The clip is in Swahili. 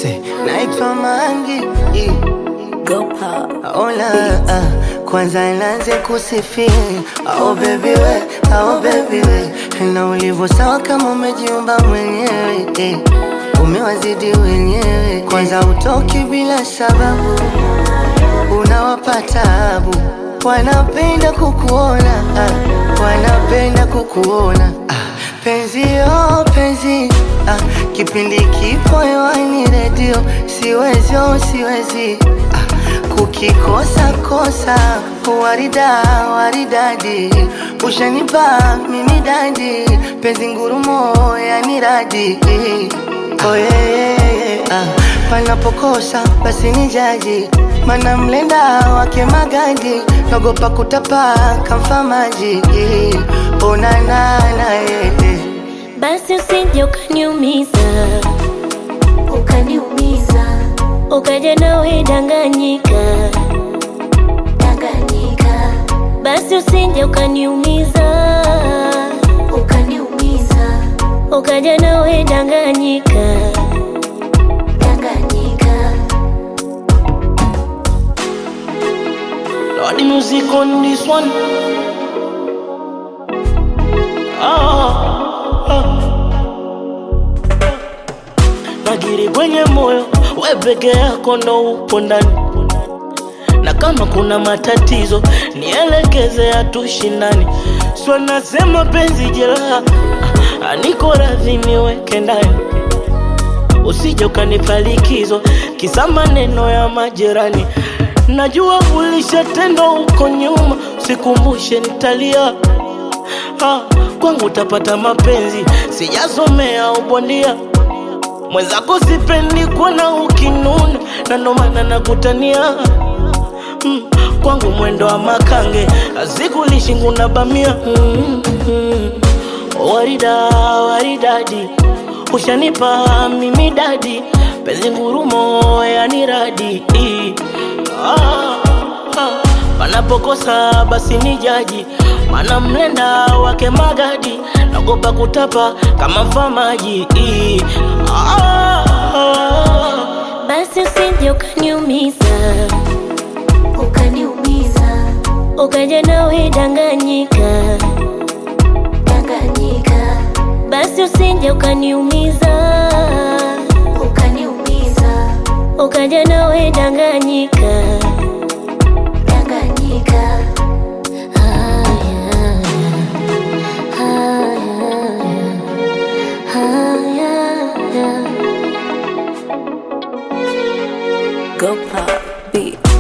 Say, naitwa Mangi eh. Go pop. Ola, ah, kwanza nianze kusifia oh baby we, oh baby we na ulivyo sawa kama umejiumba mwenyewe eh. Umewazidi wenyewe, kwanza utoki bila sababu, unawapa tabu, wanapenda kukuona ah, wanapenda kukuona ah, penzi oh penzi ah, kipindi kipo hewani redio, siwezi oh siwezi ah, kukikosa kosa warida waridadi ushanipa mimi dadi penzi ngurumo yani radi oh, yeah, yeah, yeah. Ah, panapokosa basi ni jaji mana mlenda wake magadi nagopa kutapa kamfa maji onanana yeah. Basi usije ukaniumiza, ukaniumiza ukaja nawe danganyika, danganyika basi usije ukaniumiza, ukaniumiza ukaja nawe danganyika. danganyika Lord, the music on this one. Ah, ah. Nagiri kwenye moyo, we peke yako ndo upo ndani, na kama kuna matatizo nielekeze, hatushindani. Sio nasema penzi jeraha, ah, niko radhi niweke ndani, usije ukanipa likizo kisa maneno ya majirani. Najua ulishatendwa huko nyuma, sikumbushe nitalia. Ah, kwangu utapata mapenzi, sijasomea ubondia. Mwenzako sipendi kuona ukinuna, na ndo maana nakutania mm, kwangu mwendo wa makange, azikulishi nguna bamia mm, mm, warida waridadi, ushanipa mimi dadi, penzi ngurumo yani radi ah, ah, panapokosa basi ni jaji, mana mlenda wake magadi, nagopa kutapa kama mfamaji ah, ah, Basi usije ukaniumiza, ukaniumiza ukaja nawe danganyika, danganyika basi usije ukaniumiza, ukaniumiza ukaja nawe danganyika. danganyika Haya, haya, haya. Go pop beat.